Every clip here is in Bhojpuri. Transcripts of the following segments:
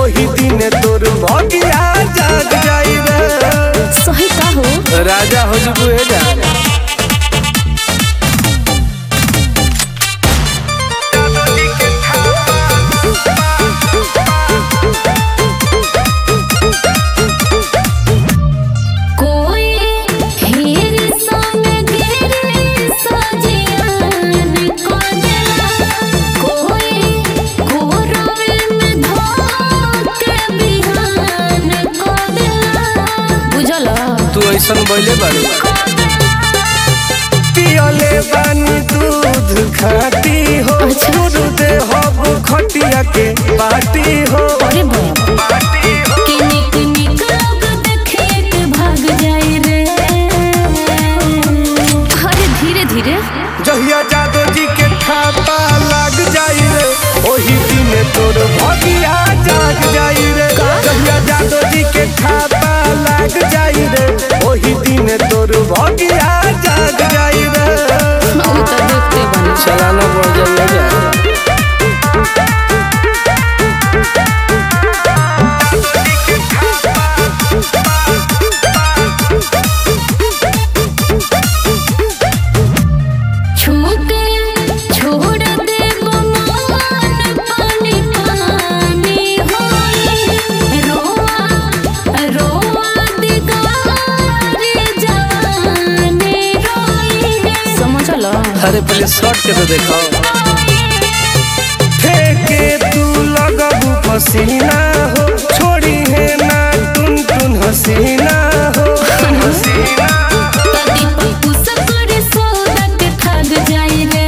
ओही दिन तोर भगिया जाग जाई रे सही का हो राजा हो जबू हे जा कोई हीर संग गिरे सजियन को दिला कोई कोरवे में धोके बिहान को दिला बुझला तू ऐसन बोले बारू पियले बानी दूध खाती हो अच्छा। दूध दे हो खटिया के बाटी हो अरे बाप कि निक निक लोग देखे के भाग जाए रे अरे धीरे धीरे जहिया जादो जी के थापा लग जाई रे ओही दिन तोर भगिया जाग जाई रे जहिया जादो जी के थापा लग जाई रे ओही दिन तोर भगिया जाग जाई रे उ त देखते बनी चलाना पड़ जाइए छूटे छोड़ दे बमान पानी पानी होई रोआ रोआ दिगारी जाने रोई समझला अरे पहले शॉर्ट के तो देखो फेंके तू लगबू पसीना हो छोड़ी है ना टुन टुन हसीना हो हसीना कदी पप्पू सकर सौदा के थक जाई रे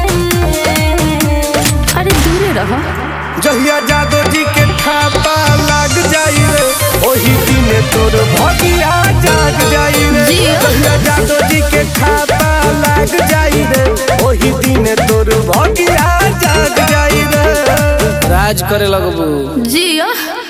अरे दूर रहो जहिया जादो जी के थापा लग जाई रे ओही दिन तोर भगिया जाग जाई रे जिया। जहिया जादो जी के थापा लग जाई रे ओही दिन तोर भगिया जाग जाई रे राज करे लगबू जिया